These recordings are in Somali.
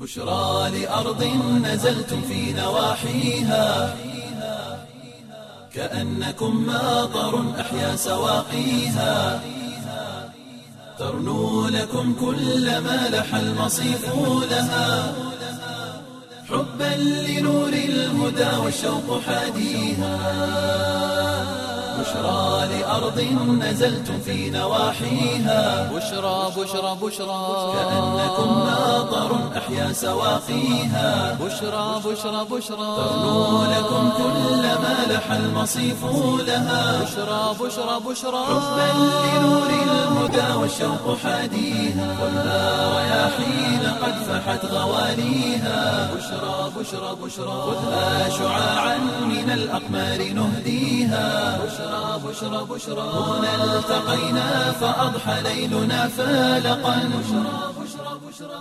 بشرى لأرض نزلتم في نواحيها كأنكم ماطر أحيا سواقيها ترنو لكم كل ما لح المصيف لها حبا لنور الهدى والشوق حاديها بشرى لأرض نزلتم في نواحيها بشرى بشرى بشرى كأنكم ماطر أحيا سواقيها بشرى بشرى بشرى ترنو لكم كل ما لح المصيف لها بشرى بشرى بشرى حبا لنور الهدى والشوق حاديها والنار رياحين قد فحت غواليها بشرى بشرى بشرى خذها شعاعا من الأقمار نهديها بشرى بشرى بشرى هنا التقينا فأضحى ليلنا فالقا بشرى بشرى بشرى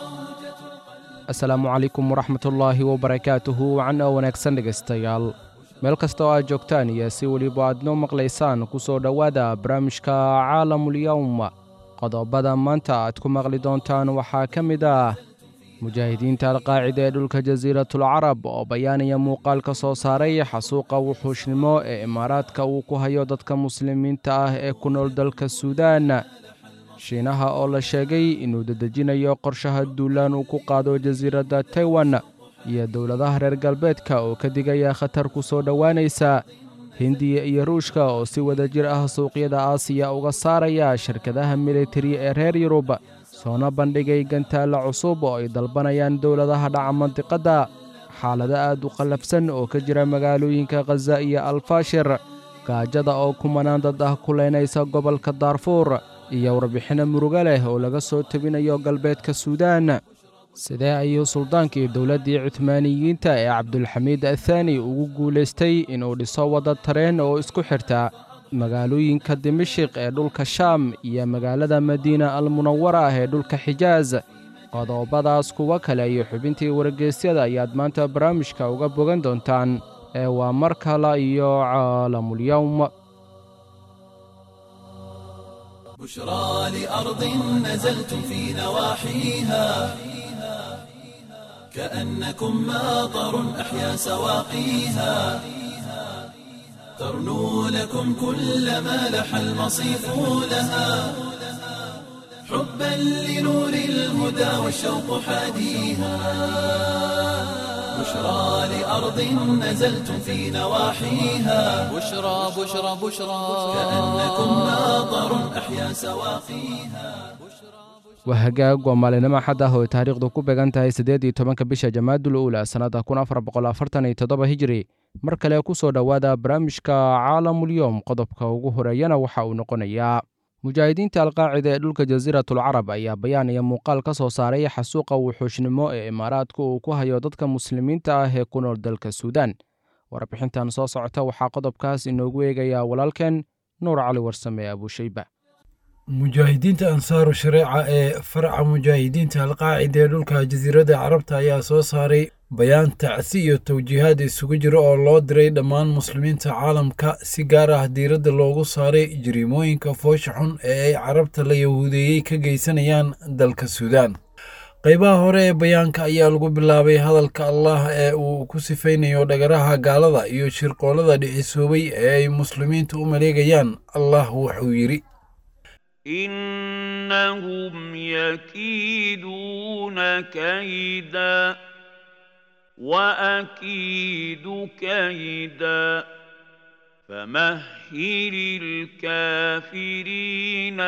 asalaamu calaykum waraxmatullaahi wabarakaatuhu wacan oo wanaagsan dhegaystayaal meel kasta oo aad joogtaan iyo si weliba aad noo maqlaysaan ku soo dhowaada barnaamijka caalamulyowm qodobada maanta aad ku maqli doontaan waxaa ka mid ah mujaahidiinta alqaacida ee dhulka jasiiratul carab oo bayaanaya muuqaal ka soo saaray xasuuqa wuxuushnimo ee imaaraadka uu ku hayo dadka muslimiinta ah ee ku nool dalka suudaan shiinaha oo la sheegay inuu dedejinayo qorshaha duulaan uu ku qaado jasiiradda taiwan iyo dowladaha reer galbeedka oo ka digaya khatar ku soo dhowaanaysa hindiya iyo ruushka oo si wada jir ah suuqyada aasiya uga saaraya shirkadaha militari ee reer yurub soona bandhigay gantaalla cusub oo ay dalbanayaan dowladaha dhaca mandiqadda xaalado aad u qallafsan oo ka jira magaalooyinka khaza iyo alfaashir gaajada oo kumanaan dad ah kulaynaysa gobolka daarfuur iyo warbixinno murugo leh oo laga soo tebinayo galbeedka suudaan sidee ayuu suldaankii dowladdii cuhmaaniyiinta ee cabdulxamiid athaani ugu guulaystay inuu dhiso wadda tareen oo isku xirta magaalooyinka dimashiq ee dhulka shaam iyo magaalada madiina almunawara ah ee dhulka xijaas qodobadaas kuwo kale iyo xubintii wargeysyada ayaad maanta barnaamijka uga bogan doontaan ee waa mar kale iyo caalamulyowm بشرى لأرض نزلتم في نواحيها كأنكم ماطر أحيا سواقيها ترنو لكم كل ما لح المصيف لها حبا لنور الهدى والشوق حاديها بشرى لأرض نزلتم في نواحيها بشرى بشرى بشرى كأنكم ماطر أحيا سواقيها waa hagaag waa maalinimo xad ah oo ay taariikhdu ku beegan tahay siddeed iyo tobanka bisha jamaadul uula sannadda kun afar boqol afartan iyo toddoba hijiri mar kale ku soo dhowaada barnaamijka caalamulyoom qodobka ugu horeeyana waxa uu noqonayaa mujaahidiinta alqaacida ee dhulka jasiiratul carab ayaa bayaanaya muuqaal ka soo saaray xasuuqa wuxuushnimo ee imaaraadku uu ku hayo dadka muslimiinta ah ee ku nool dalka suudaan warbixintan soo socota waxaa qodobkaas inoogu eegayaa walaalkeen nuur cali warsame abuushayba mujaahidiinta ansaaru shareeca ee faraca mujaahidiinta alqaacida ee dhulka jasiiradda carabta ayaa soo saaray bayaan tacsi iyo tawjiihaad isugu jira oo loo diray dhammaan muslimiinta caalamka si gaar ah diiradda loogu saaray jiriimooyinka foosha xun ee ay carabta la yahuudeeyey ka geysanayaan dalka suudaan qaybaha hore ee bayaanka ayaa lagu bilaabay hadalka allah ee uu ku sifaynayo dhagaraha gaalada iyo shirqoolada dhicisoobay ee ay muslimiintu u maleegayaan allah wuxuu yidhi إنهم يكيدون كيدا وأكيد كيدا فمهل الكافرين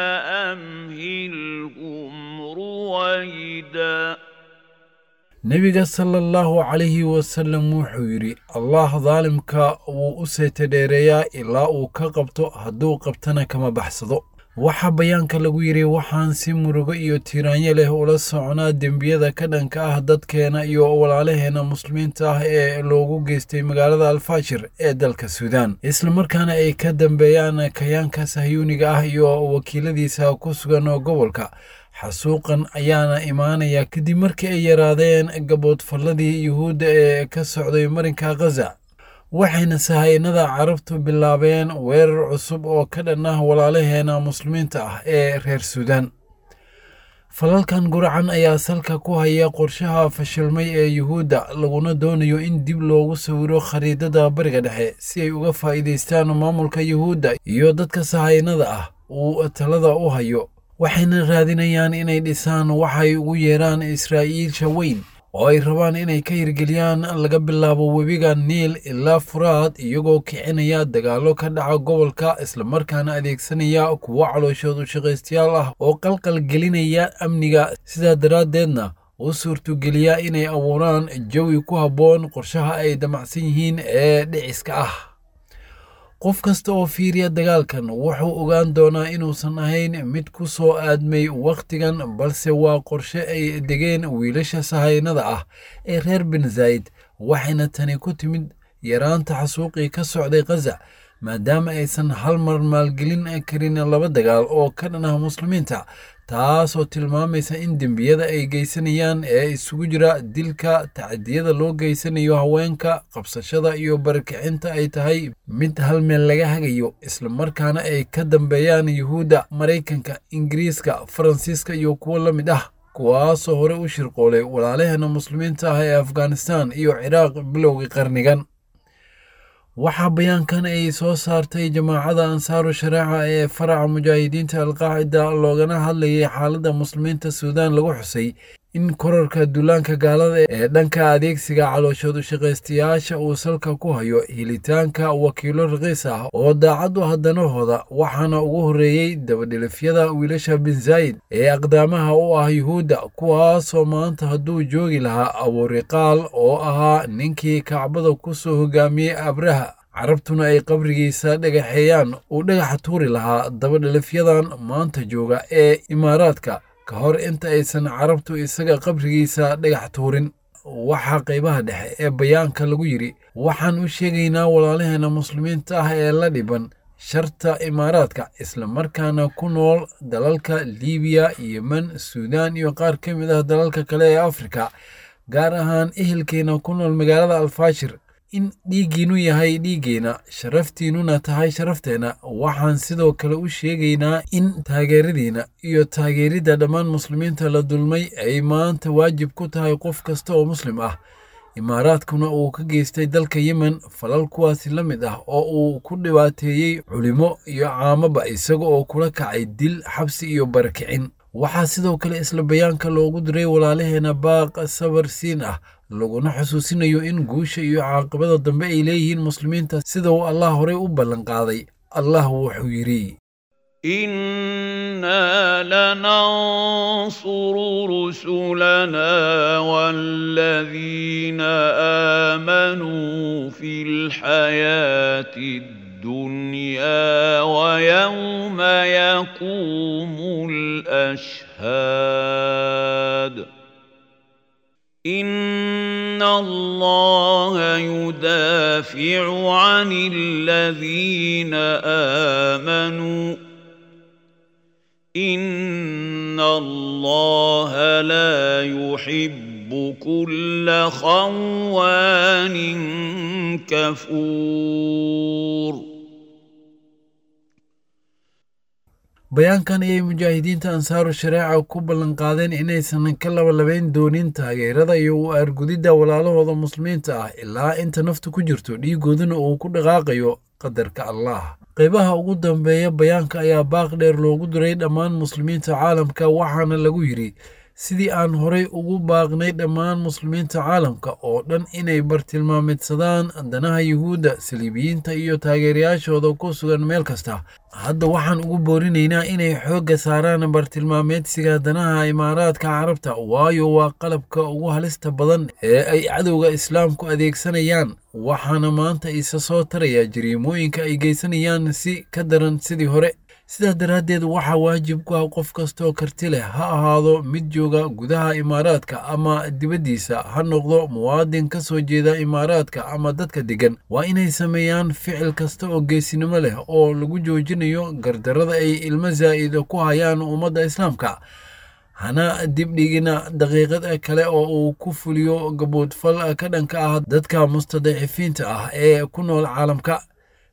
أمهلهم رويدا nebiga sala allahu calayhi wasallam wuxuu yidhi allah daalimka wuu u seetadheereeyaa ilaa uu ka qabto hadduu qabtana kama baxsado waxaa bayaanka lagu yidhi waxaan si murugo iyo tiiraanyo leh ula soconaa dembiyada ka dhanka ah dadkeena iyo walaalaheenna muslimiinta ah ee loogu geystay magaalada alfaashir ee dalka suudaan islamarkaana ay ka dambeeyaan kayaanka sahyuuniga ah iyo wakiiladiisa ku sugan gobolka xasuuqan ayaana imaanaya kadib markii ay yaraadeen gaboodfalladii yuhuudda ee ka socday marinka khaza waxayna sahaynada carabtu bilaabeen weerar cusub oo ka dhan ah walaalaheena muslimiinta ah ee reer suudaan falalkan guracan ayaa salka ku haya qorshaha fashilmay ee yuhuudda laguna doonayo in dib loogu sawiro khariidada bariga dhexe si ay uga faa'iidaystaan maamulka yuhuudda iyo dadka sahaynada ah uu talada u hayo waxayna raadinayaan inay dhisaan waxay ugu yeeraan israa'iilsha weyn oo ay rabaan inay ka hirgeliyaan laga bilaabo webiga niil ilaa furaad iyagoo kicinaya dagaallo ka dhaca gobolka islamarkaana adeegsanaya kuwo calooshoodu shaqaystayaal ah oo qalqal gelinaya amniga sidaa daraaddeedna u suurtogeliya inay abuuraan jawi ku habboon qorshaha ay damacsan yihiin ee dhiciska ah qof kasta oo fiiriya dagaalkan wuxuu ogaan doonaa inuusan ahayn mid ku soo aadmay wakhtigan balse waa qorshe ay degeen wiilasha sahaynada ah ee reer bin zayd waxayna tani ku timid yaraanta xasuuqii ka socday khaza maadaama aysan hal mar maalgelin karin laba dagaal oo ka dhan ah muslimiinta taasoo tilmaamaysa in dembiyada ay geysanayaan ee isugu jira dilka tacdiyada loo geysanayo haweenka qabsashada iyo barakicinta ay tahay mid hal meel laga hagayo islamarkaana ay ka dambeeyaan yuhuudda maraykanka ingiriiska faransiiska iyo kuwo la mid ah kuwaasoo hore u shirqoolay walaalaheena muslimiinta ah ee afghanistan iyo ciraaq bilowgii qarnigan waxaa bayaankan ay soo saartay jamaacada ansaaru shareeca ee faraca mujaahidiinta alqaacida loogana hadlayay xaaladda muslimiinta suudaan lagu xusay in korarka duulaanka gaalada ee dhanka adeegsiga calooshoodu shaqaystayaasha uu salka ku hayo helitaanka wakiilo raqiis ah oo daacad u hadanahooda waxaana ugu horreeyey dabadhilifyada wiilasha bin zayd ee aqdaamaha u ah yuhuudda kuwaasoo maanta hadduu joogi lahaa abuuriqaal oo ahaa ninkii kacbada ku soo hogaamiyey abraha carabtuna ay qabrigiisa dhagaxeeyaan uu dhagaxa tuuri lahaa dabadhilifyadan maanta jooga ee imaaraadka ka hor inta aysan carabtu isaga qabrigiisa dhagax tuurin waxaa qaybaha dhexe ee bayaanka lagu yidhi waxaan u sheegaynaa walaalaheena muslimiinta ah ee la dhiban sharta imaaraadka islamarkaana ku nool dalalka liibiya yemen suudaan iyo qaar ka mid ah dalalka kale ee afrika gaar ahaan ehelkeena ku nool magaalada alfaashir in dhiiggiinu yahay dhiiggeena sharaftiinnuna tahay sharafteenna waxaan sidoo kale u sheegaynaa in taageeradiina iyo taageeridda dhammaan muslimiinta la dulmay ay maanta waajib ku tahay qof kasta oo muslim ah imaaraadkuna uu ka geystay dalka yemen falal kuwaasi la mid ah oo uu ku dhibaateeyey culimo iyo caamaba isaga oo kula kacay dil xabsi iyo barakicin waxaa sidoo kale isla bayaanka loogu diray walaalaheena baaq sabar siin ah laguna xusuusinayo in guusha iyo caaqibada dambe ay leeyihiin muslimiinta sida uu allah horey u ballanqaaday allah wuxuu yidhi إنا لننصر رسلنا والذين آمنوا في الحياة الدنيا ويوم يقوم الأشهاد إن الله يدافع عن الذين آمنوا إن الله لا يحب كل خوان كفور bayaankan ayay mujaahidiinta ansaaru shareeca ku ballanqaadeen inaysan ka labalabayn doonin taageerada iyo u aargudidda walaalahooda muslimiinta ah ilaa inta naftu ku jirto dhiigooduna uu ku dhaqaaqayo qadarka allah qaybaha ugu dambeeya bayaanka ayaa baaq dheer loogu diray dhammaan muslimiinta caalamka waxaana lagu yidhi sidii aan horay ugu baaqnay dhammaan muslimiinta caalamka oo dhan inay bartilmaamidsadaan danaha yuhuudda saliibiyiinta iyo taageerayaashooda ku sugan meel kasta hadda waxaan ugu boorinaynaa inay xoogga saaraan bartilmaameedsiga danaha imaaraadka carabta waayo waa qalabka ugu halista badan ee ay cadowga islaamku adeegsanayaan waxaana maanta isa soo taraya jariimooyinka ay geysanayaan si ka daran sidii hore sidaa daraaddeed waxaa waajib ku ah qof kastoo karti leh ha ahaado mid jooga gudaha imaaraadka ama dibaddiisa ha noqdo muwaadin ka soo jeeda imaaraadka ama dadka deggan waa inay sameeyaan ficil kasta oo geesinimo leh oo lagu joojinayo gardarrada ay ilmo zaa'ida ku hayaan ummadda islaamka hana dibdhigina daqiiqad kale oo uu ku fuliyo gaboodfal ka dhanka ah dadka mustadacifiinta ah ee ku nool caalamka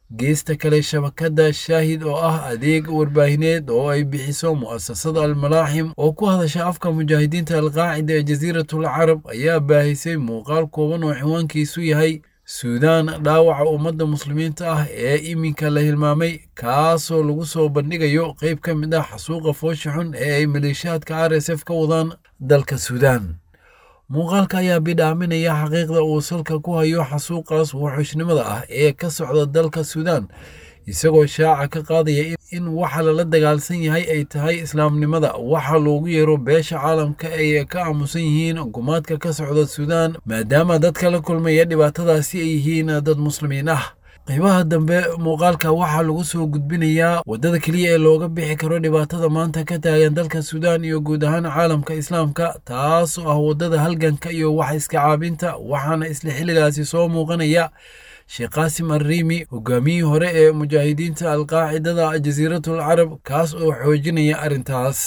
geesta kale shabakadda shaahid oo ah adeeg warbaahineed oo ay bixiso mu'asasada almalaaxim oo ku hadasha afka mujaahidiinta alqaacida ee jasiiratul carab ayaa baahisay muuqaal kooban oo ciwaankiisu yahay suudaan dhaawaca ummadda muslimiinta ah ee iminka la hilmaamay kaasoo lagu soo bandhigayo qayb ka mid ah xasuuqa foosha xun ee ay maleeshiyaadka r s f ka wadaan dalka suudaan muuqaalka ayaa bidhaaminaya xaqiiqda uu salka ku hayo xasuuqaas wuxuushnimada ah ee ka socda dalka suudaan isagoo shaaca ka qaadaya in waxa lala dagaalsan yahay ay tahay islaamnimada waxa loogu yeero beesha caalamka ay ka aamusan yihiin gumaadka ka socda suudaan maadaama dadka la kulmaya dhibaatadaasi ay yihiin dad muslimiin ah qaybaha dambe muuqaalka waxaa lagu soo gudbinayaa waddada keliya ee looga bixi karo dhibaatada maanta ka taagan dalka suudaan iyo guud ahaan caalamka islaamka taasoo ah waddada halganka iyo wax iska caabinta waxaana isla xilligaasi soo muuqanaya sheekh qaasim arriimi hogaamiyihii hore ee mujaahidiinta alqaacidada jasiiratul carab kaas oo xoojinaya arrintaas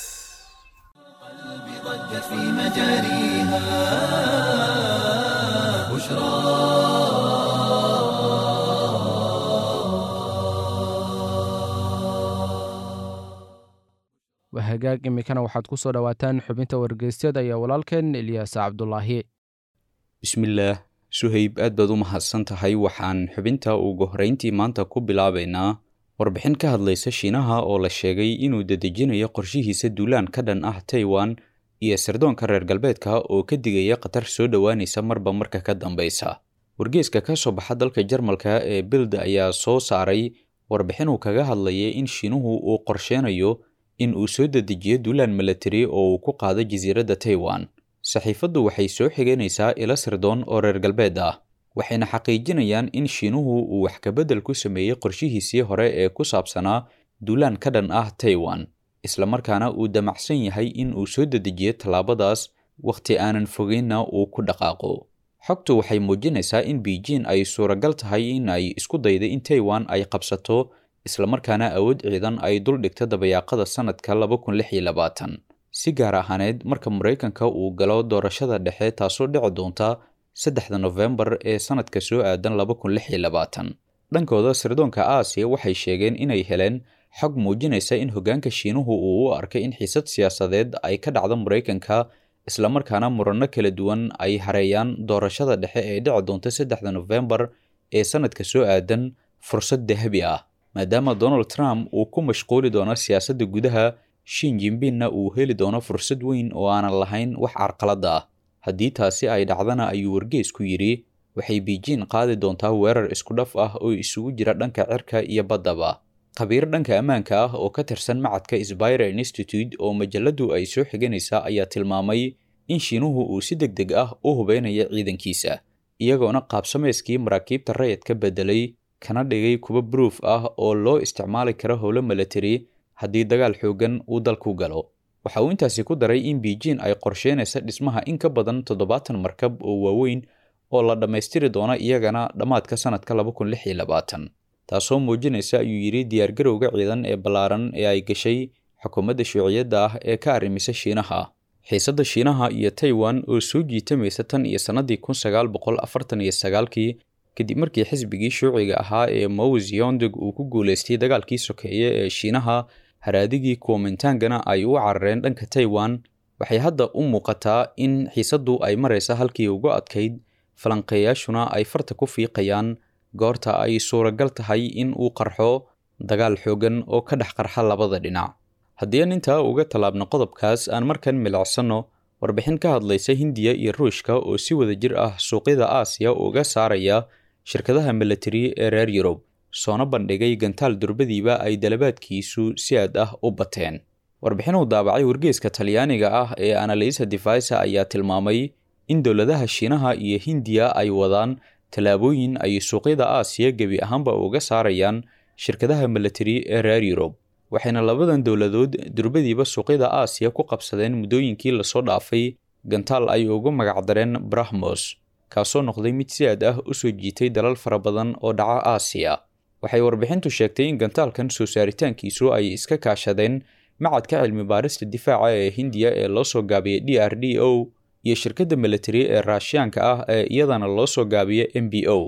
ضجت في مجاريها بشرى hagaag imikana waxaad ku soo dhowaataan xubinta wargeysyada iyo walaalkeen ilyaas cabdulaahi bismillaah suhayb aad baad u mahadsan tahay waxaan xubinta ugu horrayntii maanta ku bilaabaynaa warbixin ka hadlaysa shiinaha oo la sheegay inuu dedejinayo qorshihiisa duulaan ka dhan ah taiwan iyo sirdoonka reer galbeedka oo ka digaya khatar soo dhowaanaysa marba marka ka dambaysa wargeeska ka soo baxa dalka jarmalka ee bild ayaa soo saaray warbixin uu kaga hadlayay in shiinuhu uu qorsheynayo in uu soo dedejiyo duulaan milatari oo uu ku qaado jasiiradda taiwan saxiifaddu waxay soo xiganaysaa ilo sirdoon oo reer galbeed ah waxayna xaqiijinayaan in shiinuhu uu wax kabedel ku sameeyey qorshihiisii hore ee ku saabsanaa duulaan ka dhan ah taiwan islamarkaana uu damacsan yahay in uu soo dedejiyo tallaabadaas wakhti aanan fogeynna uu ku dhaqaaqo xogtu waxay muujinaysaa in beijing ay suuragal tahay in ay isku dayda in taiwan ay qabsato islamarkaana awood ciidan ay dul dhigto dabayaaqada sanadka si gaar ahaaneed marka maraykanka uu galo doorashada dhexe taasoo dhici doonta saddexda nofembar ee sanadka soo aadan dhankooda sirdoonka aasiya waxay sheegeen inay heleen xog muujinaysa in hoggaanka shiinuhu uu u arkay in xiisad siyaasadeed ay ka dhacdo maraykanka islamarkaana muranno kala duwan ay hareeyaan doorashada dhexe ee dhici doonta saddexda nofembar ee sanadka soo aadan fursad dahabi ah maadaama donald trump uu ku mashquuli doono siyaasadda gudaha shin jimbinna uu heli doono fursad weyn oo aanan lahayn wax carqalada ah haddii taasi ay dhacdana ayuu wargeysku yidhi waxay beijing qaadi doontaa weerar isku dhaf ah oo isugu jira dhanka cirka iyo baddaba khabiir dhanka ammaanka ah oo ka tirsan macadka sbire institute oo majaladu ay soo xiganaysaa ayaa tilmaamay in shiinuhu uu si deg deg ah u hubeynayo ciidankiisa iyagoona qaabsamayskii maraakiibta rayidka beddelay kana dhigay kuwa bruuf ah oo loo isticmaali karo howlo milatari haddii dagaal xoogan uu dalku galo waxa uu intaasi ku daray in beijing ay qorsheynaysa dhismaha in ka badan toddobaatan markab oo waaweyn oo la dhammaystiri doono iyagana dhammaadka sanadka taasoo muujinaysa ayuu yidhi diyaargarowga ciidan ee ballaaran ee ay gashay xukuumadda shuuciyadda ah ee ka arrimisa shiinaha xiisadda shiinaha iyo taiwan oo soo jiitamaysa tan iyo sannadii kun sagaal boqol afartan iyo sagaalkii kadib markii xisbigii shuuciga ahaa ee mow ziyondog uu ku guulaystay dagaalkii sokeeye ee shiinaha haraadigii kuomintangana ay u carareen dhanka taiwan waxay hadda u muuqataa in xiisaddu ay maraysa halkii ugu adkayd falanqeeyaashuna ay farta ku fiiqayaan goorta ay suuragal tahay in uu qarxo dagaal xoogan oo ka dhex qarxa labada dhinac haddii aan intaa uga tallaabno qodobkaas aan markan milicsanno warbixin ka hadlaysa hindiya iyo ruushka oo si wada jir ah suuqyada aasiya uga saaraya shirkadaha milatari ee reer yurub soona bandhigay gantaal durbadiiba ay dalabaadkiisu si aad ah u bateen warbixin uu daabacay wargeeska talyaaniga ah ee analisa divisa ayaa tilmaamay in dowladaha shiinaha iyo hindiya ay wadaan tallaabooyin ay suuqyada aasiya gebi ahaanba uga saarayaan shirkadaha milatari ee reer yurub waxayna labadan dowladood durbadiiba suuqyada aasiya ku qabsadeen muddooyinkii lasoo dhaafay gantaal ay ugu magacdareen brahmos kaasoo noqday mid si aad ah u soo jiitay dalal fara badan oo dhaca aasiya waxay warbixintu sheegtay in gantaalkan soo saaritaankiisu ay iska kaashadeen macadka cilmi baarista difaaca ee hindiya ee loo soo gaabiyey d r d o iyo shirkadda milatari ee raashiyaanka ah ee iyadana loo soo gaabiya m b o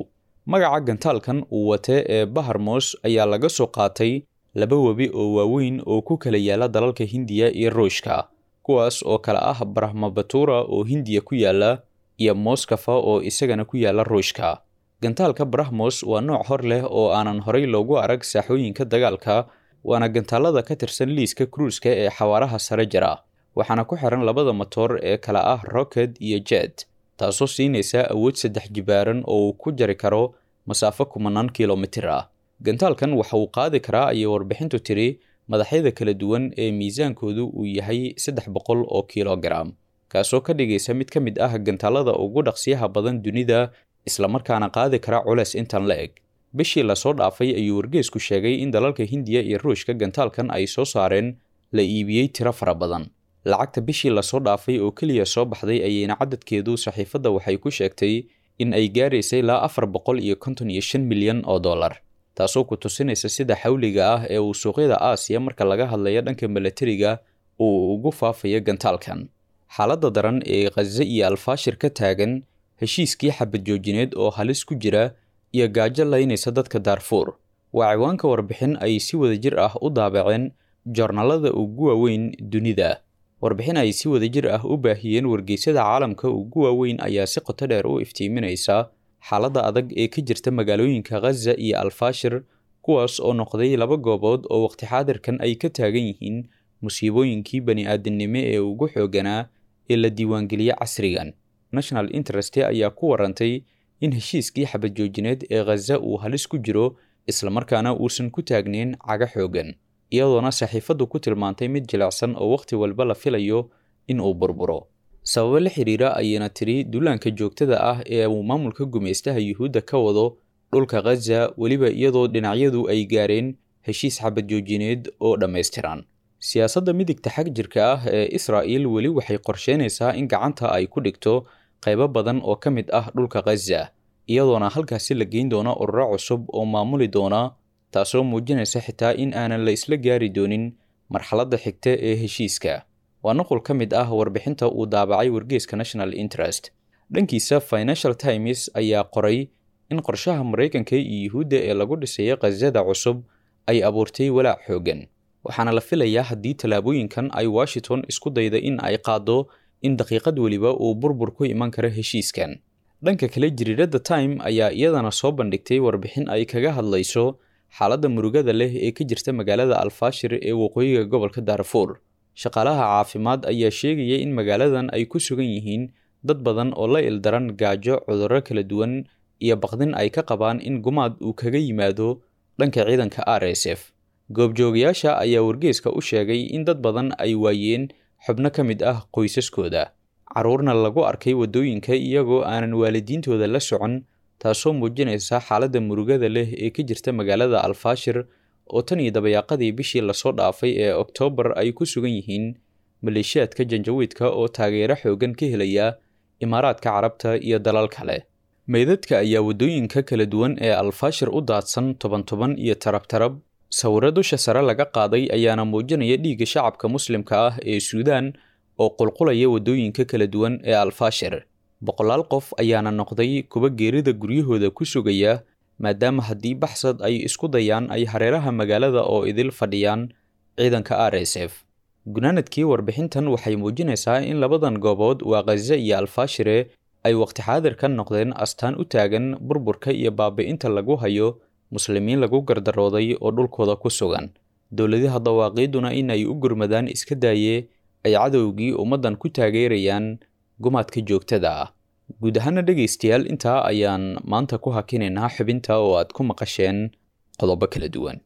magaca gantaalkan uu wate ee baharmos ayaa laga soo qaatay laba webi oo waaweyn oo ku kala yaala dalalka hindiya iyo ruushka kuwaas oo kale ah brahmabatura oo hindiya ku yaala iyo moskafa oo isagana ku yaala ruushka gantaalka brahmos waa nooc hor leh oo aanan horay loogu arag saaxooyinka dagaalka waana gantaalada ka tirsan liiska kruuska ee xawaaraha sare jira waxaana ku xiran labada matoor ee kale ah rocket iyo jet taasoo siinaysa awood saddex jibaaran oo uu ku jari karo masaafo kumanaan kilomitir ah gantaalkan waxa uu qaadi karaa ayay warbixintu tiri madaxyada kala duwan ee miisaankoodu uu yahay saddex boqol oo kilogaram kaasoo ka dhigaysa mid ka mid ah gantaalada ugu dhaqsiyaha badan dunida islamarkaana qaadi kara culeys intan la eg bishii lasoo dhaafay ayuu wargeesku sheegay in dalalka hindiya iyo ruushka gantaalkan ay soo saareen la iibiyey tiro fara badan lacagta bishii lasoo dhaafay oo keliya soo baxday ayayna cadadkeedu saxiifadda waxay ku sheegtay in ay gaaraysay ilaa afar boqol iyo konton iyo shan milyan oo dollar taasoo ku tusinaysa sida xawliga ah ee uu suuqyada aasiya marka laga hadlayo dhanka milatariga uu ugu faafayo gantaalkan xaaladda daran ee khaze iyo alfaashir ka taagan heshiiskii xabad joojineed oo halis ku jira iyo gaajo laynaysa dadka daarfuur waa ciwaanka warbixin ay si wadajir ah u daabaceen joornaalada ugu waaweyn dunida warbixin ay si wadajir ah u baahiyeen wargeysyada caalamka ugu waaweyn ayaa si qoto dheer u iftiiminaysa xaaladda adag ee ka jirta magaalooyinka khaza iyo alfaashir kuwaas oo noqday laba goobood oo waqti xaadirkan ay ka taagan yihiin musiibooyinkii bani-aadamnimo ee ugu xooganaa ee la diiwaangeliye casrigan national interest ayaa ku warantay in heshiiskii xabad joojineed ee khaza uu halis ku jiro islamarkaana uusan ku taagnayn caga xoogan iyadoona saxiifaddu ku tilmaantay mid jilicsan oo wakhti walba la filayo in uu burburo sababo la xidhiira ayayna tiri duulaanka joogtada ah ee uu maamulka gumaystaha yuhuudda ka wado dhulka khaza weliba iyadoo dhinacyadu ay gaareen heshiis xabad joojineed oo dhammaystiran siyaasadda midigta xag jirka ah ee israa'il weli waxay qorsheynaysaa in gacanta ay ku dhigto qaybo badan oo ka mid ah dhulka khaza iyadoona halkaasi la geyn doono ururo cusub oo maamuli doona taasoo muujinaysa xitaa in aanan la isla gaari doonin marxaladda xigta ee heshiiska waa nuqul ka mid ah warbixinta uu daabacay wargeeska national interest dhankiisa financial times ayaa qoray in qorshaha maraykanka iyo yuhuudda ee lagu dhisaya khazada cusub ay abuurtay walaac xoogan waxaana la filayaa haddii tallaabooyinkan ay washington isku dayda in ay qaaddo in daqiiqad weliba uu burbur ku iman karo heshiiskan dhanka kale jariiradda time ayaa iyadana soo bandhigtay warbixin ay kaga hadlayso xaaladda murugada leh ee ka jirta magaalada alfaashir ee waqooyiga gobolka daarfuur shaqaalaha caafimaad ayaa sheegaya in magaaladan ay ku sugan yihiin dad badan oo la ildaran gaajo cudurro kala duwan iyo baqdin ay ka qabaan in gumaad uu kaga yimaado dhanka ciidanka r s f goobjoogayaasha ayaa wargeeska u sheegay in dad badan ay waayeen xubno ka mid ah qoysaskooda carruurna lagu arkay waddooyinka iyagoo aanan waalidiintooda la socon taasoo muujinaysa xaaladda murugada leh ee ka jirta magaalada alfaashir oo tan iyo dabayaaqadii bishii lasoo dhaafay ee oktoobar ay ku sugan yihiin maleeshiyaadka janjawiidka oo taageero xoogan ka helaya imaaraadka carabta iyo dalal kale meydadka ayaa waddooyinka kala duwan ee alfaashir u daadsan toban toban iyo tarabtarab sawirro dusha sare laga qaaday ayaana muujinaya dhiigga shacabka muslimka ah ee suudaan oo qulqulaya waddooyinka kala duwan ee alfaashir boqolaal qof ayaana noqday kuwa geerida guryahooda ku sugaya maadaama haddii baxsad ay isku dayaan ay hareeraha magaalada oo idil fadhiyaan ciidanka r s f gunaanadkii warbixintan waxay muujinaysaa in labadan goobood waa khaza iyo alfaashire ay waqti xaadir ka noqdeen astaan u taagan burburka iyo baabi'inta lagu hayo muslimiin lagu gardarooday oo dhulkooda ku sugan dowladaha dawaaqiiduna in ay u gurmadaan iska daaye ay cadowgii ummaddan ku taageerayaan gumaadka joogtada ah guud ahaana dhegaystayaal intaa ayaan maanta ku hakinaynaa xubinta oo aad ku maqasheen qodobo kala duwan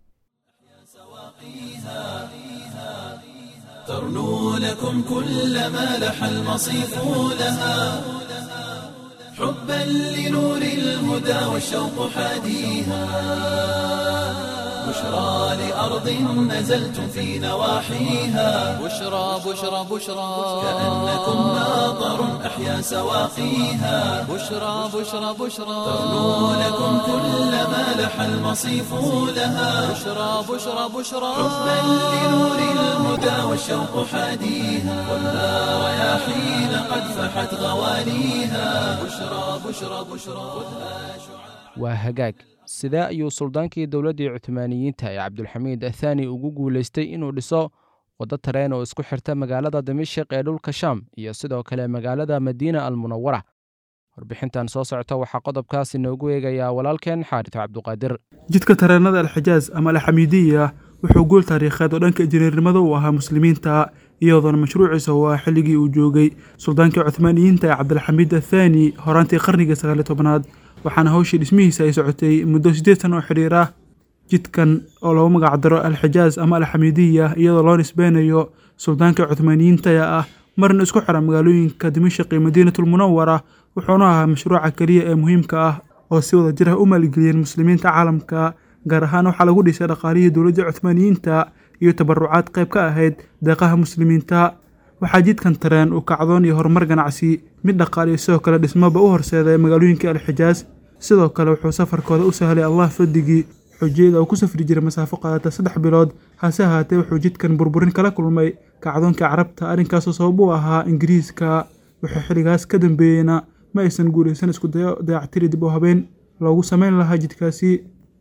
ترنو لكم كل ما لح المصيف لها حبا لنور الهدى والشوق حاديها بشرى لأرض نزلتم في نواحيها بشرى بشرى بشرى كأنكم ناظر أحيا سواقيها بشرى بشرى بشرى ترنو لكم كل ما لح المصيف لها بشرى بشرى بشرى حبا لنور الهدى والشوق حاديها والنار يا حين قد فحت غوانيها بشرى بشرى بشرى خذها شعاع waa hagaag sidee ayuu suldaankii dowladdii cuthmaaniyiinta ee cabdulxamiid athaani ugu guulaystay inuu dhiso waddo tareen oo isku xirta magaalada dimashik ee dhulka shaam iyo sidoo kale magaalada madiina almunawara warbixintan soo socota waxaa qodobkaas inoogu eegayaa walaalkeen xaaris cabduqaadir jidka tareenada alxijaas ama alxamiidiya wuxuu guul taariikheed oo dhanka injineernimada u ahaa muslimiinta iyadoona mashruuciisa oo ah xilligii uu joogay suldaankii cuthmaaniyiinta ee cabdilxamiid athaani horaantii qarnigii sagaaliy tobnaad waxaana hawshii dhismihiisa ay socotay muddo siddeed san oo xidhiir ah jidkan oo lagu magacdaro alxijaas ama alxamiidiya iyadoo loo nisbeynayo suldaankii cuthmaaniyiinta ee ah marna isku xira magaalooyinka dimashik iyo madiinatulmunawara wuxuuna ahaa mashruuca keliya ee muhiimka ah oo si wada jir ah u maalgeliyeen muslimiinta caalamka gaar ahaan waxaa lagu dhisay dhaqaalihii dowladda cuthmaaniyiinta iyo tabarucaad qayb ka ahayd deeqaha muslimiinta waxaa jidkan tareen uu kacdoon iyo horumar ganacsi mid dhaqaaliyo sidoo kale dhismoba u horseeday magaalooyinkii alxijaas sidoo kale wuxuu safarkooda u sahlay allah fadigii xujiyada uu ku safri jiray masaafo qaadata saddex bilood hase ahaatee wuxuu jidkan burburin kala kulmay kacdoonkii carabta arrinkaasoo sabab u ahaa ingiriiska wuxuu xilligaas ka dambeeyeyna ma aysan guulaysan isku dayo dayactiri dib u habeen loogu samayn lahaa jidkaasi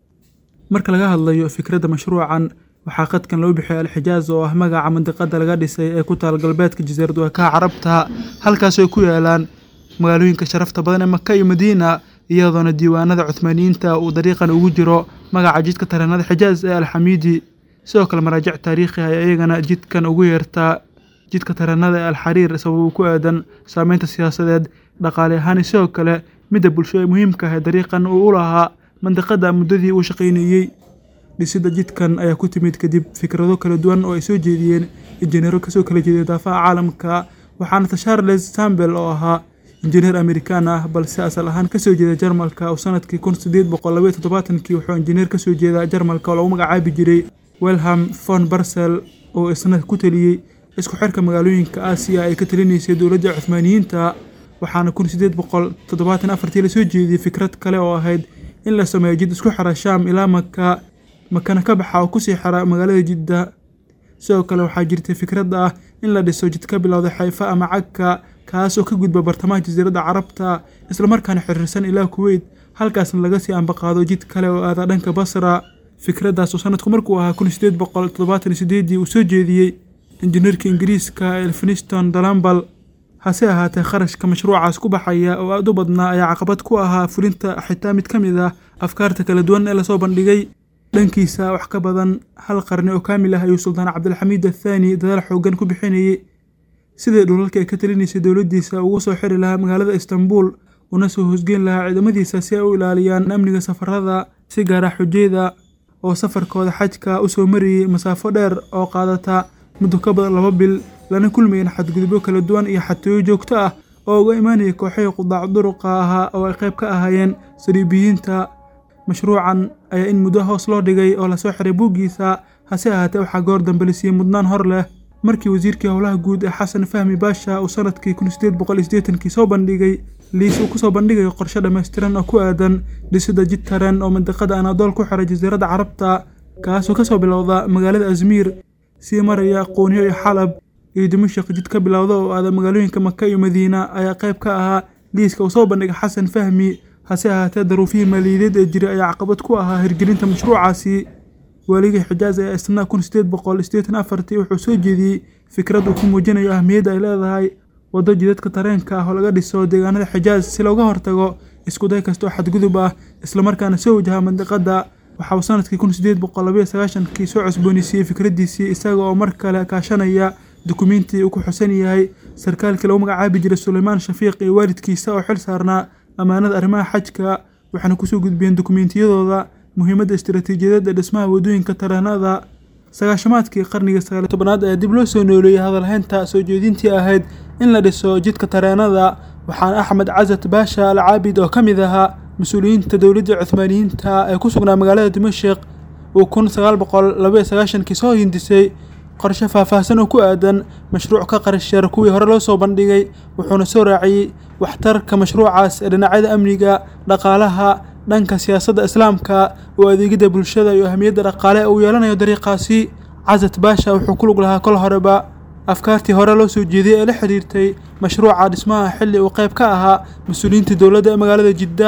marka laga hadlayo fikradda mashruucan waxaa qadkan loo bixiyay alxijaaz oo ah magaca mandiqada laga dhisay ee ku taal galbeedka jasiirad waakaha carabta halkaasoo ku yaalaan magaalooyinka sharafta badan ee maka iyo madiina iyadoona diiwaanada cuthmaaniyiinta uu dariiqan ugu jiro magaca jidka tareenada xijaaz ee alxamiidi sidoo kale maraajic taariikhi ah iyagana jidkan ugu yeertaa jidka tareenada ee alxariir sabab ku aadan saameynta siyaasadeed dhaqaale ahaan sidoo kale midda bulsho ee muhiimka ah ee dariiqan uu u lahaa mandiqada muddadii uu shaqaynayey dhisidda jidkan ayaa ku timid kadib fikrado kala duwan oo ay soo jeediyeen injineero kasoo kala jeeday daafaha caalamka waxaana charles sambel oo ahaa injineer amerikaan ah balse asal ahaan kasoo jeeda jarmalka oo sanadkii kun sideed boqol labaiyo toddobaatankii wuxuu injineer kasoo jeeda jarmalka oo lagu magacaabi jiray welham von barsel oo isna ku taliyey isku xirka magaalooyinka aasiya ay ka talinaysay dowladda cuthmaaniyiinta waxaana kun sideed boqol toddobaatan afartii lasoo jeediyey fikrad kale oo ahayd in la sameeyo jid isku xira shaam ilaa maka makana ka baxa oo kusii xira magaalada jidda sidoo kale waxaa jirtay fikradda ah in la dhiso jid ka bilowda xayfa ama cagka kaas oo ka gudba bartamaha jasiiradda carabta islamarkaana xiriirsan ilaa kuweyt halkaasna laga sii ambaqaado jid kale oo aada dhanka basra fikraddaas oo sanadku markuu ahaa kun sideed boqol toddobaatan iyo sideedii uu soo jeediyey injineerka ingiriiska elfiniston dalambal hase ahaatee kharashka mashruucaas ku baxaya oo aada u badnaa ayaa caqabad ku ahaa fulinta xitaa mid ka mid ah afkaarta kala duwan ee lasoo bandhigay dhankiisa wax ka badan hal qarni oo kaamil ah ayuu suldaan cabdilxamiid athaani dadaal xoogan ku bixinayey sidii dhulalka ay ka talinaysay dowladdiisa ugu soo xiri lahaa magaalada istanbul una soo hosgeyn lahaa ciidamadiisa si ay u ilaaliyaan amniga safarada si gaara xujayda oo safarkooda xajka u soo marayey masaafo dheer oo qaadata muddo ka badan laba bil lana kulmayeen xadgudubyo kala duwan iyo xatooyo joogto ah oo uga imaanayay kooxihii qudaac duruqa ahaa oo ay qayb ka ahaayeen saliibiyiinta mashruucan ayaa in muddo hoos loo dhigay oo lasoo xiray buuggiisa hase ahaatee waxaa goor dambe la siiyey mudnaan hor leh markii wasiirkii howlaha guud ee xasan fahmi baasha uu sanadkii kun sideed boqol iyo siddeetankii soo bandhigay liis uu kusoo bandhigayo qorshe dhammaystiran oo ku aadan dhisidda jid tareen oo mandiqada anaadool ku xiray jasiiradda carabta kaasoo kasoo bilowda magaalada asmiir sii maraya qooniyo iyo xalab iyo dimashik jid ka bilowda oo aada magaalooyinka maka iyo madiina ayaa qayb ka ahaa liiska uu soo bandhigay xasan fahmi hase ahaatee daruufihii maaliyadeed ee jiray ayaa caqabad ku ahaa hirgelinta mashruucaasi waaligii xijaaz ee isna kun sideed boqol sideetan afartii wuxuu soo jeediyey fikrad uu ku muujinayo ahmiyadda ay leedahay waddo jidadka tareenka ah oo laga dhiso deegaanada xijaaz si looga hortago iskuday kasta oo xadgudub ah islamarkaana soo wajaha mandiqadda waxa uu sanadkii kun sideed boqol labaiyo sagaashankii soo cusboonisiiyey fikraddiisii isaga oo mar kale kaashanaya dukumiintii uu ku xusan yahay sarkaalkii lagu magacaabi jiray suleymaan shafiiq iyo waalidkiisa oo xil saarnaa ammaanada arrimaha xajka waxaana kusoo gudbiyeen dukumiintiyadooda muhiimadda istiraatiijiyadeed ee dhismaha waddooyinka tareenada sagaashamaadkii qarnigii sagaaliy tobanaad ayaa dib loo soo nooleeyey hadalhaynta soo jeedintii ahayd in la dhiso jidka tareenada waxaana axmed casad baasha al caabid oo ka mid ahaa mas-uuliyiinta dowladda cuthmaaniyiinta ee ku sugnaa magaalada dimashik uu kun sagaal boqol labaiyo sagaashankii soo hindisay qorshe faahfaahsan oo ku aadan mashruuc ka qarasheer kuwii hore loo soo bandhigay wuxuuna soo raaciyey waxtarka mashruucaas ee dhinacyada amniga dhaqaalaha dhanka siyaasadda islaamka oo adeegidda bulshada iyo ahamiyadda dhaqaale uu yeelanayo dariiqaasi casad baasha wuxuu ku lug lahaa kol horeba afkaartii hore loo soo jeediyey ee la xiriirtay mashruuca dhismaha xilli uu qayb ka ahaa mas-uuliyiinta dowladda ee magaalada jidda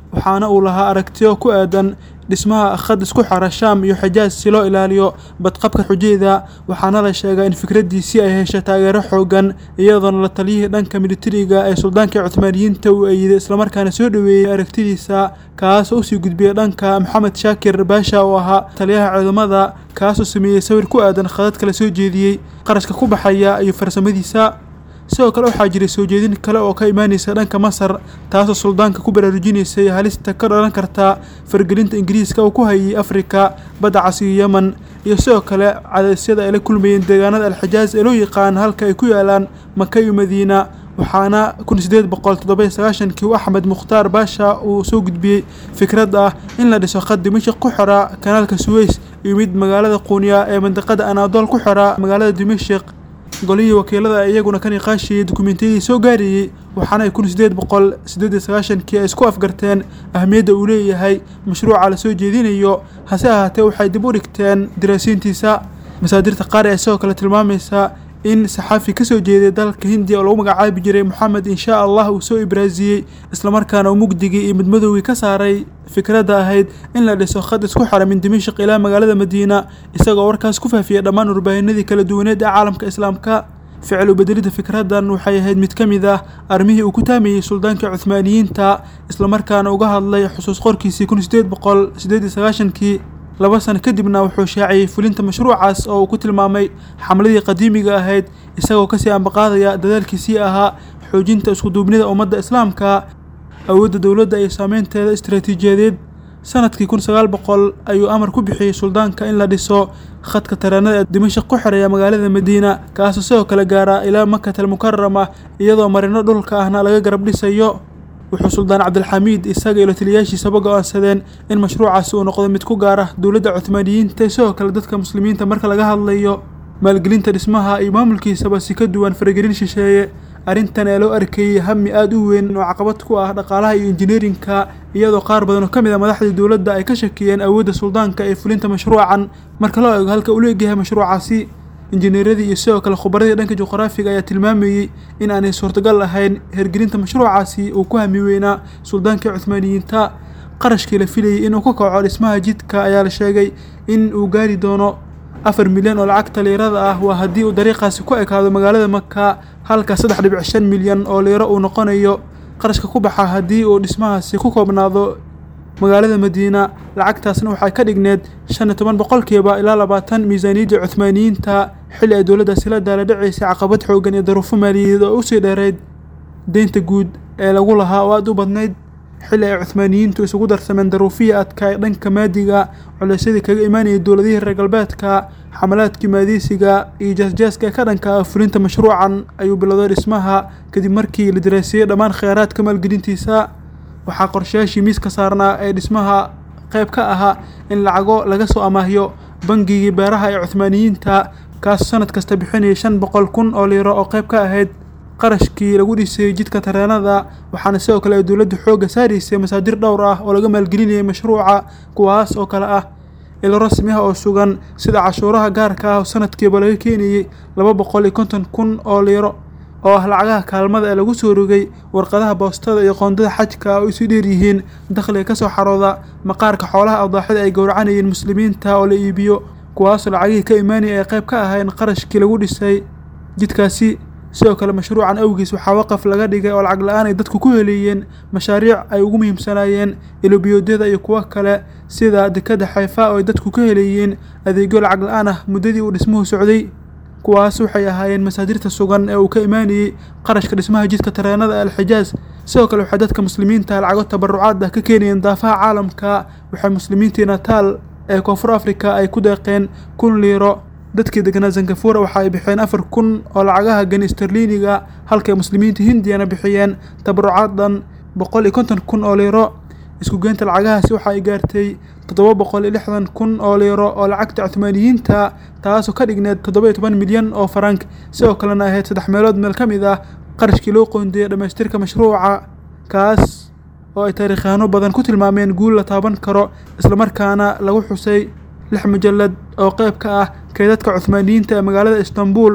waxaana uu lahaa aragtiyo ku aadan dhismaha khad isku xara shaam iyo xijaaj si loo ilaaliyo badqabka xujeeda waxaana la sheegaa in fikraddiisii ay heshay taageero xoogan iyadoona la taliyihii dhanka militariga ee suldaankii cuthmaaniyiinta uu eeyiday islamarkaana soo dhoweeyey aragtidiisa kaasoo usii gudbiyey dhanka maxamed shaakir baasha oo ahaa taliyaha ciidamada kaasoo sameeyey sawir ku aadan khadadka la soo jeediyey qarashka ku baxaya iyo farsamadiisa sidoo kale waxaa jiray soo jeedin kale oo ka imaanaysa dhanka masar taasoo suldaanka ku baraarujinaysay halista ka dhalan karta fargelinta ingiriiska uu ku hayay afrika badda cas iyo yemen iyo sidoo kale cadaysyada ay la kulmayeen deegaanada alxijaaz ee loo yaqaan halka ay ku yaalaan maka iyo madiina waxaana kun sideed boqol toddoba sagaashankii u axmed mukhtaar baasha uu soo gudbiyey fikrad ah in la dhiso khad dimashik ku xora kanaalka suweys iyo mid magaalada quuniya ee mandiqada anaadool ku xora magaalada dimashik golihii wakiilada iyaguna ka niqaashiyey dukumentiyadii soo gaarayey waxaana ay kun sideed boqol sideed iyo sagaashankii ay isku afgarteen ahmiyadda uu leeyahay mashruuca la soo jeedinayo hase ahaatee waxay dib u dhigteen daraasiintiisa masaadirta qaar ee sidoo kale tilmaamaysa in saxaafi ka soo jeeday dalka hindiya oo lagu magacaabi jiray moxamed inshaa allah uu soo ibraasiyey islamarkaana uu mugdigii iyo midmadowgii ka saaray fikradda ahayd in la dhiso khad isku xara min dimashik ilaa magaalada madiina isagoo warkaas ku faafiyey dhammaan warbaahinadii kala duwaneed ee caalamka islaamka ficil ubedelidda fikraddan waxay ahayd mid ka mid ah armihii uu ku taamayey suldaankii cuthmaaniyiinta islamarkaana uga hadlay xusuus qorkiisii kun sideed boqol sideed iyo sagaashankii laba sano kadibna wuxuu shaaciyey fulinta mashruucaas oo uu ku tilmaamay xamladii qadiimiga ahayd isagoo kasii ambaqaadaya dadaalkiisii ahaa xoojinta iskuduubnida ummadda islaamka awoodda dowladda iyo saameynteeda istaraatiijiyadeed sanadkii kun sagaal boqol ayuu amar ku bixiyey suldaanka in la dhiso khadka tareenada ee dimashik ku xidhaya magaalada madiina kaasoo sidoo kale gaaraa ilaa makatal mukarama iyadoo marino dhulka ahna laga garab dhisayo wuxuu suldaan cabdilxamiid isaga ilo taliyaashiisaba go-aansadeen in mashruucaasi uu noqdo mid ku gaara dowladda cuthmaaniyiinta sidoo kale dadka muslimiinta marka laga hadlayo maalgelinta dhismaha iyo maamulkiisaba si ka duwan faragelin shisheeye arrintan ee loo arkeeyey hami aada u weyn oo caqabad ku ah dhaqaalaha iyo injineerinka iyadoo qaar badan oo ka mid a madaxdii dowladda ay ka shakiyeen awoodda suldaanka ee fulinta mashruucan marka loo eego halka uu leegyahay mashruucaasi injineeradii iyo sidoo kale khubaradii dhanka juqraafiga ayaa tilmaamayey in aanay suurtagal ahayn hergelinta mashruucaasi uu ku hami weynaa suldaankii cuthmaaniyiinta qarashkii la filayey inuu ka kaco dhismaha jidka ayaa la sheegay in uu gaari doono afar milyan oo lacagta liirada ah waa haddii uu dariiqaasi ku ekaado magaalada maka halka saddex dhibic shan milyan oo liiro uu noqonayo qarashka ku baxa haddii uu dhismahaasi ku koobnaado magaalada madiina lacagtaasna waxay ka dhigneed shan iyo toban boqolkiiba ilaa labaatan miisaaniyadda cuthmaaniyiinta xilli ay dowladdaasi la daala dhacaysay caqabad xoogan iyo daruufo maaliyadeed oo usii dheerayd deynta guud ee lagu lahaa oo aada u badnayd xilli ay cuthmaaniyiintu isugu darsameen daruufihii adkaa ee dhanka maadiga culeysyadii kaga imaanayay dowladihii reer galbeedka xamalaadkii maadiisiga iyo jaasjaaska ee ka dhanka ah fulinta mashruucan ayuu bilowday dhismaha kadib markii la daraasiyey dhammaan kheyraadka maalgelintiisa waxaa qorshayaashii miiska saarnaa ee dhismaha qayb ka ahaa in lacago laga soo amaahiyo bangigii beeraha ee cuthmaaniyiinta kaas sanad kasta bixinaya shan boqol kun oo liiro oo qayb ka ahayd qarashkii lagu dhisay jidka tareenada waxaana sidoo kale ay dowladdu xoogga saaraysay masaadir dhowr ah oo laga maalgelinayay mashruuca kuwaas oo kale ah ilo rasmi ah oo sugan sida cashuuraha gaarka ah oo sanadkiiba laga keenayey laba boqol iyo konton kun oo liiro oo ah lacagaha kaalmada ee lagu soo rogay warqadaha boostada iyo qoondada xajka oo isu dheer yihiin dakhliga ka soo xarooda maqaarka xoolaha adaaxida ay gowracanayeen muslimiinta oo la iibiyo kuwaasoo lacagihii ka imaanaya ay qayb ka ahayn qarashkii lagu dhisay jidkaasi sidoo kale mashruucan awgiis waxaa waqaf laga dhigay oo lacag la-aan ay dadku ku heleeyeen mashaariic ay ugu muhiimsanaayeen ilobiyoodyada iyo kuwo kale sida dekadda xayfa oo ay dadku ka heleeyeen adeegyo lacag la-aan ah muddadii uu dhismuhu socday kuwaas waxay ahaayeen masaadirta sugan ee uu ka imaanayey qarashka dhismaha jidka tareenada ee alxijaaz sidoo kale waxay dadka muslimiinta lacago tabarucaad ah ka keenayeen daafaha caalamka waxay muslimiintii nataal ee koonfur afrika ay ku deeqeen kun liiro dadkii deganaa zangafuura waxa ay bixiyeen afar kun oo lacagaha gani sterliiniga halkay muslimiinta hindiyana bixiyeen tabarucaad dhan boqol iyo konton kun oo liiro isku geynta lacagahaasi waxa ay gaartay toddoba boqol iyo lixdan kun oo liiro oo lacagta cuthmaaniyiinta taasoo ka dhigneed toddoba iyo toban milyan oo farank sidoo kalena ahayd saddex meelood meel ka mid ah qarashkii loo qoondeeyey dhammaystirka mashruuca kaas oo ay taariikhyaano badan ku tilmaameen guul la taaban karo islamarkaana lagu xusay lix mujallad oo qayb ka ah kaydadka cuthmaaniyiinta ee magaalada istanbul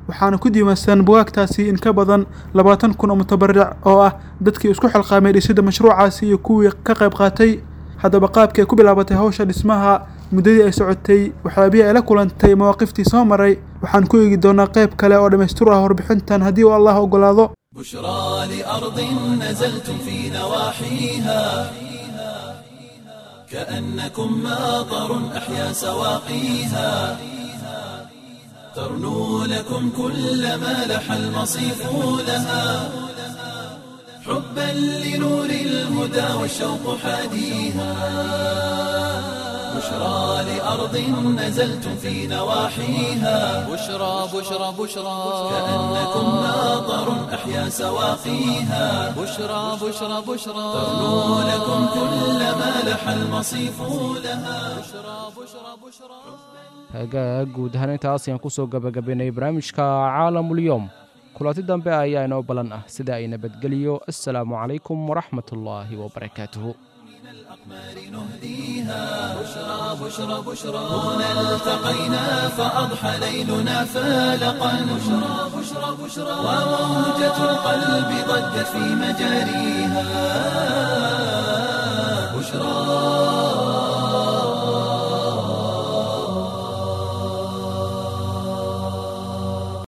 waxaana ku diiwaansan bugaagtaasi in ka badan labaatan kun oo mutabaric oo ah dadkii isku xilqaamay dhisidda mashruucaasi iyo kuwii ka qayb qaatay haddaba qaabkii ay ku bilaabatay hawsha dhismaha muddadii ay socotay waxyaabihii ay la kulantay mawaaqiftii soo maray waxaan ku eegi doonaa qayb kale oo dhammaystir ah warbixintan haddii uu allah oggolaado بشرى لأرض نزلتم في نواحيها كأنكم ماطر أحيا سواقيها ترنو لكم كل ما لح المصيف لها حبا لنور الهدى والشوق حاديها بشرى لأرض نزلتم في نواحيها بشرى بشرى بشرى كأنكم ماطر أحيا سواقيها بشرى بشرى بشرى ترنو لكم كل ما لح المصيف لها hagaag guud ahaan intaas ayaan kusoo gabagabaynay barnaamijka caalamulyoom kulanti dambe ayaa inoo balan ah sida ay nabadgeliyo assalaamu calaykum waraxmat ullaahi wabarakaatuhu بشرى بشرى بشرى هنا التقينا فأضحى ليلنا فالقا بشرى بشرى بشرى وموجة القلب ضجت في مجاريها